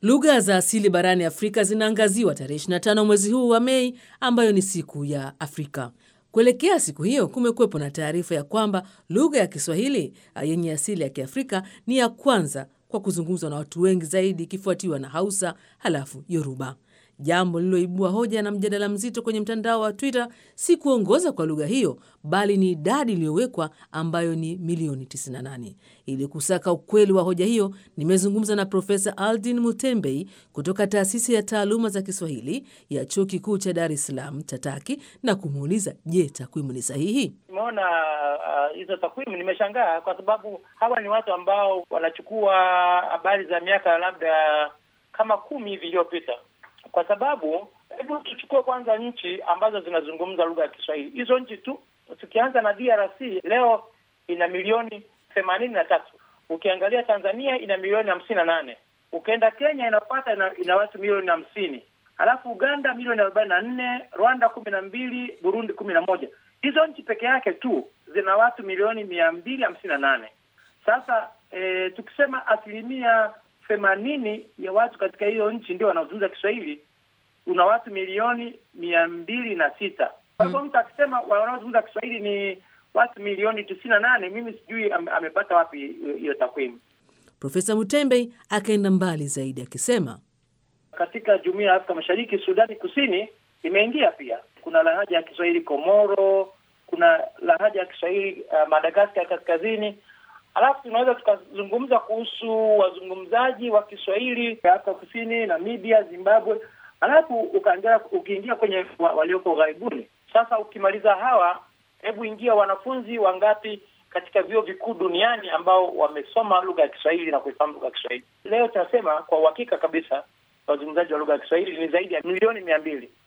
Lugha za asili barani Afrika zinaangaziwa tarehe 25 mwezi huu wa Mei, ambayo ni siku ya Afrika. Kuelekea siku hiyo, kumekuwepo na taarifa ya kwamba lugha ya Kiswahili yenye asili ya Kiafrika ni ya kwanza kwa kuzungumzwa na watu wengi zaidi, ikifuatiwa na Hausa halafu Yoruba. Jambo lililoibua hoja na mjadala mzito kwenye mtandao wa Twitter si kuongoza kwa lugha hiyo, bali ni idadi iliyowekwa ambayo ni milioni 98. Ili kusaka ukweli wa hoja hiyo, nimezungumza na Profesa Aldin Mutembei kutoka taasisi ya taaluma za Kiswahili ya chuo kikuu cha Dar es Salaam TATAKI na kumuuliza, je, takwimu ni sahihi? Nimeona hizo uh, takwimu nimeshangaa, kwa sababu hawa ni watu ambao wanachukua habari za miaka labda kama kumi hivi iliyopita kwa sababu hebu tuchukue kwanza nchi ambazo zinazungumza lugha ya Kiswahili. Hizo nchi tu, tukianza na DRC leo ina milioni themanini na tatu. Ukiangalia Tanzania ina milioni hamsini na nane. Ukienda Kenya inapata ina, ina watu milioni hamsini. Halafu Uganda milioni arobaini na nne, Rwanda kumi na mbili, Burundi kumi na moja. Hizo nchi peke yake tu zina watu milioni mia mbili hamsini na nane. Sasa e, tukisema asilimia themanini ya watu katika hiyo nchi ndio wanaozungumza Kiswahili, una watu milioni mia mbili na sita. Kwa hivyo mtu akisema wanaozungumza Kiswahili ni watu milioni tisini na nane, mimi sijui am, amepata wapi hiyo takwimu. Profesa Mutembei akaenda mbali zaidi akisema, katika jumuiya ya Afrika Mashariki, Sudani Kusini imeingia pia. Kuna lahaja ya Kiswahili Komoro, kuna lahaja ya Kiswahili uh, Madagaskar kaskazini Alafu tunaweza tukazungumza kuhusu wazungumzaji wa Kiswahili Afrika Kusini, Namibia, Zimbabwe. Alafu ukaingia ukiingia kwenye walioko ughaibuni. Sasa ukimaliza hawa, hebu ingia wanafunzi wangapi katika vyuo vikuu duniani ambao wamesoma lugha ya Kiswahili na kuifahamu lugha ya Kiswahili. Leo tunasema kwa uhakika kabisa wazungumzaji wa lugha ya Kiswahili ni zaidi ya milioni mia mbili.